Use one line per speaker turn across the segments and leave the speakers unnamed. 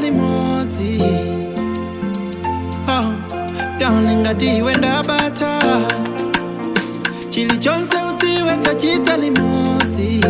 limodzi oh, darling ngati iwe ndabata chilichonse udziwe tachita limodzi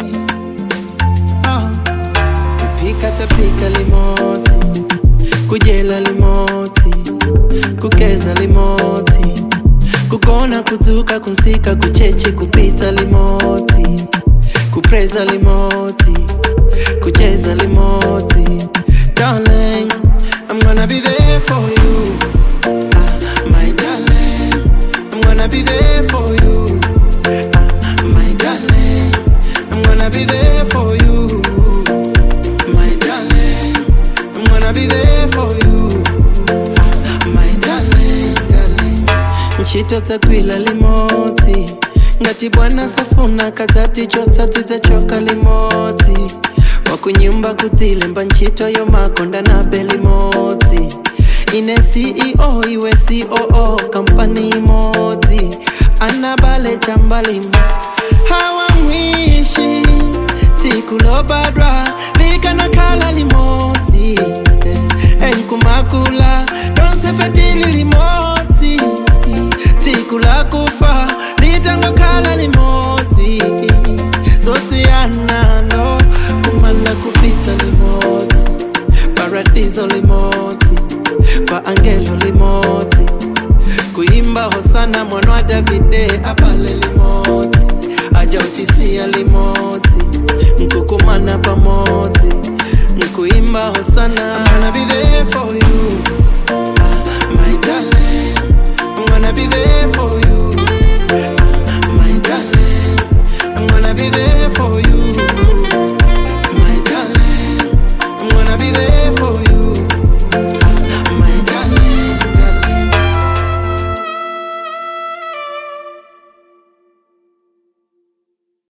oh, kupika tapika limodzi kudyela limodzi kugeza limodzi kugona kudzuka kunsika kuchechi kupita limodzi kupreza limodzi kucheza limodzi darling i'm gonna be there for you ah, my darling i'm gonna be there for you ah, my darling i'm gonna be there for you my darling i'm gonna be there for you ah, my darling darling ntchito dzagwila limodzi ngati bwana safuna kadzati chotsatsi dzachoka limodzi wakunyumba kudzilemba ntchito yomakonda nabe limodzi ine ceo iwe coo kampani imodzi anabale chambalimo hawamwishi tsiku lobadwa likanakhala limodzi enkumakula lonse fetili limodzi tsiku lakufa litangokhala limodzi zosiyanano kumanda kupita limodzi paradiso limodzi kwa angelo limodzi kuimba hosana mwana wa davide abale limodzi ajautisia limodzi nkukumana pamodzi nkuimba hosana I'm gonna be there for you